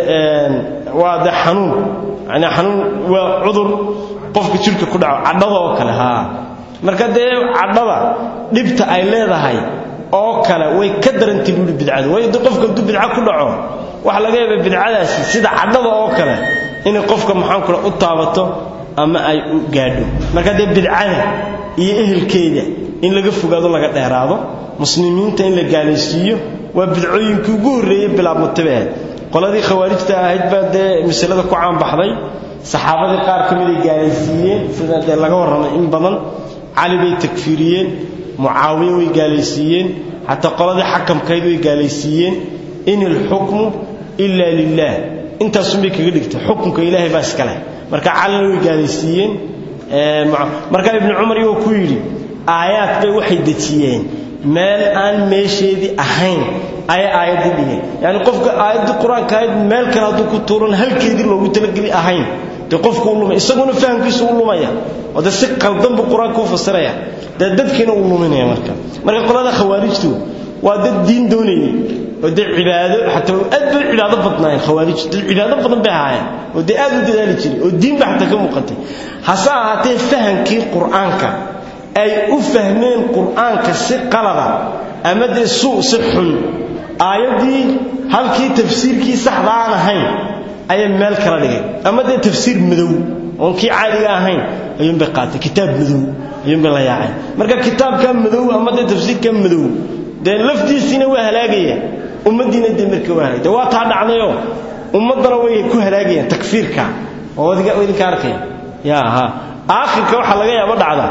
waa de xanuun yani xanuun waa cudur qofka jirka ku dhaco cadhada oo kale haa marka dee cadhada dhibta ay leedahay oo kale way ka darantay buuhi bidcadu waayo de qofka hadduu bidca ku dhaco waxa laga yaaba bidcadaasi sida cadhada oo kale inay qofka maxaan kula u taabato ama ay u gaadho marka dee bidcada iyo ehelkeeda in laga fogaado laga dheeraado muslimiinta in la gaalaysiiyo waa bidcooyinkii ugu horreeyey bilaabmatabe qoladii khawaarijta ahayd baa dee masalada ku caanbaxday saxaabadii qaar ka miday gaalaysiiyeen sida dee laga warramay in badan cali bay takfiiriyeen mucaawiye way gaalaysiiyeen xataa qoladii xakamkayd way gaalaysiiyeen in ilxukmu ila lilah intaasunbay kaga dhigtay xukunka ilaahay baa iska leh marka calina way gaalaysiiyeen markaa ibnu cumar iyagoo ku yidhi aayaad bay waxay dejiyeen meel aan meesheedii ahayn ayay aayaddii dhigeen yacni qofka aayaddii qur-aanka ahayd meel kale hadduu ku tuuran halkeedii loogu talageli ahayn dee qofku u lumay isaguna fahamkiisu u lumaya oo dee si qaldan buu qur-aanka u fasiraya dee dadkiina uu luminaya marka marka qolada khawaarijtu waa dad diin doonayay oo dee cibaado xataa aad bay cibaado badnaayeen khawaarijtu dad cibaado badan bay ahaayeen oo dee aad u dadaali jiray oo diin baa xataa ka muuqatay hase ahaatee fahamkii qur-aanka ay u fahmeen qur-aanka si qalada ama dee suu si xun aayaddii halkii tafsiirkii saxda aan ahayn ayay meel kala dhigay ama dee tafsiir madow oon kii caadiga ahayn ayuunbay qaatay kitaab madow ayuunbay la yaaceen marka kitaabka madow ama dee tafsiirka madow dee laftiisiina waa halaagaya ummaddiina dee marka waa halaagay dee waa taa dhacdayoo ummaddana way ku halaagayaan takfiirka oo idinka arkaya ya ha aakhirka waxaa laga yaaba dhacda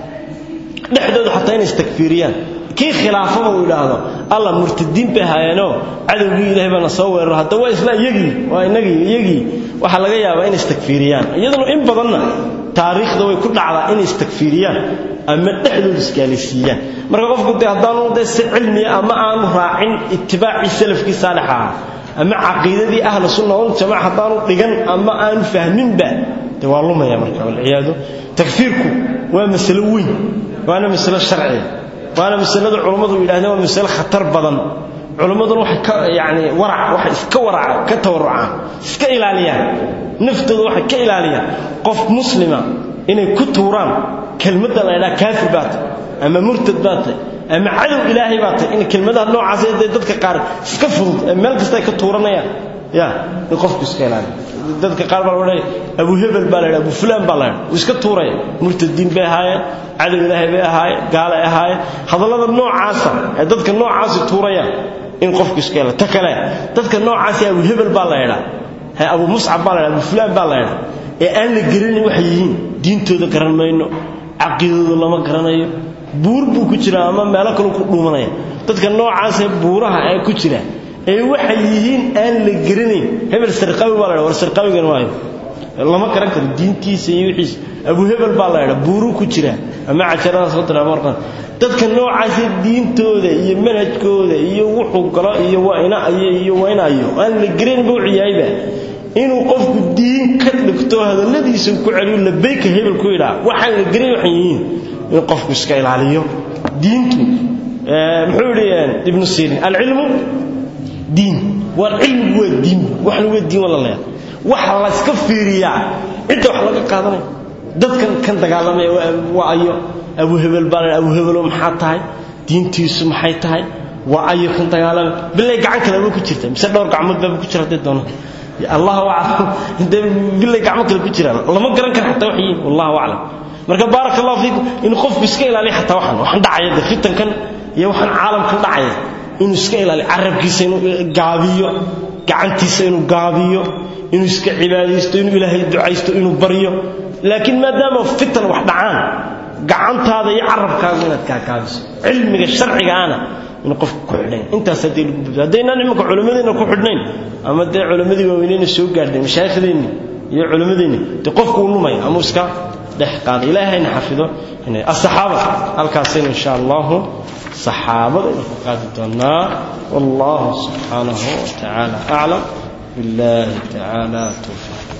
dhexdooda xataa inay istakfiiriyaan kii khilaafaba uu idhaahdo alla murtadiin bay haayeenoo cadowgii ilaahay baana soo weeraro hadda waa isla iyagii waa inagii iyagii waxaa laga yaabaa inay istakfiiriyaan iyaduna in badanna taariikhda way ku dhacdaa inay istakfiiriyaan ama dhexdooda isgaalaysiiyaan marka qofku dee haddaanu dee si cilmiya ama aanu raacin itibaacii salafkii saalix ahaa ama caqiidadii ahlu sunna wal jamaaca haddaanu dhigan ama aanu fahminba dee waa lumaya marka walciyaadu takfiirku waa masalo weyn waana masalo sharciya waana masalada culummadu yidhahdeen waa masalo khatar badan culummaduna waxay ka yani warac waxay iska waraca ka tawarucaan iska ilaaliyaan naftooda waxay ka ilaaliyaan qof muslima inay ku tuuraan kelmadda la ydhaha kaafir baa tay ama murtad baa tay ama cadow ilaahay baa tay in kelmadaha noocaas dee dadka qaar iska fudud ee meel kasta ay ka tuuranayaan ya in qofku iska ilaaliyo dadka qaar baa laodhanaya abu hebel baa la ydhaha abu fulaan baa la ydhaha wuu iska tuuraya murtadiin bay ahaayeen cadow ilaahay bay ahaayeen gaala ay ahaayeen hadallada noocaasa ee dadka noocaasi tuurayaan in qofku iska ilaaliyo ta kale dadka noocaasi abu hebel baa la ydhaha he abu muscab baa la ydhaha abu fulaan baa la ydhaha ee aan la garanin waxay yihiin diintooda garan mayno caqiidadooda lama garanayo buur buu ku jiraa ama meelo kaleu ku dhuumanaya dadka noocaasee buuraha ee ku jira ee waxay yihiin aan la garanayn hebel sarqawi baa la ydha war sarqawigan waayo lama garan karo diintiisa iyo wixiisa abu hebel baa la ydha buuruu ku jira ama cajaradaas soo dira marqan dadka noocaasee diintooda iyo manhajkooda iyo wuxuu galo iyo waa inayo iyo waa inayo aan la garanaynba wuxuu yahayba inuu qofku diin ka dhigto hadalladiisa ku celiyo labayka hebel ku yidhaa waxaan la geray waxay yihiin in qofku iska ilaaliyo diintu muxuu yidhi ibnu sirin alcilmu diin waa cilmigu waa diin waxna waa diin walaleeya waxa la iska fiiriyaa cidda wax laga qaadanaya dadkan kan dagaalamaya waa ayo abu hebel baa la abu hebelo maxaa tahay diintiisu maxay tahay waa ayo kan dagaalamaya bilay gacan kale ba ku jirta mise dhowr gacmood baaba ku jira hadday doonaan allahu aclam intee bilay gacmo kale ku jiraan lama garan kara xataa wax yihiin wallahu aclam marka baaraka allahu fiikum in qofku iska ilaaliyo xataa waxan waxaan dhacaya de fitankan iyo waxaan caalamkan dhacaya inuu iska ilaaliyo carabkiisa inuu gaabiyo gacantiisa inuu gaabiyo inuu iska cibaadaysto inuu ilaahay ducaysto inuu baryo laakiin maadaama fitan wax dhacaan gacantaada iyo carabkaaga inaad gaagaabiso cilmiga sharcigaana in qofku ku xidhayn intaas haddii lagu badbaado haddaynaan imanka culimmadeenna ku xidhnayn ama dee culimmadii waaweyneyna soo gaadhnay mashaaikhdeenni iyo culimmadeenni dee qofku uu lumaya ama iska dhex qaada ilaahayna xafido inay asaxaaba halkaasaynu insha allahu saxaabada aynu ku qaadi doonaa wallahu subxaanahu wa tacaala aclam billahi tacaala towfiiq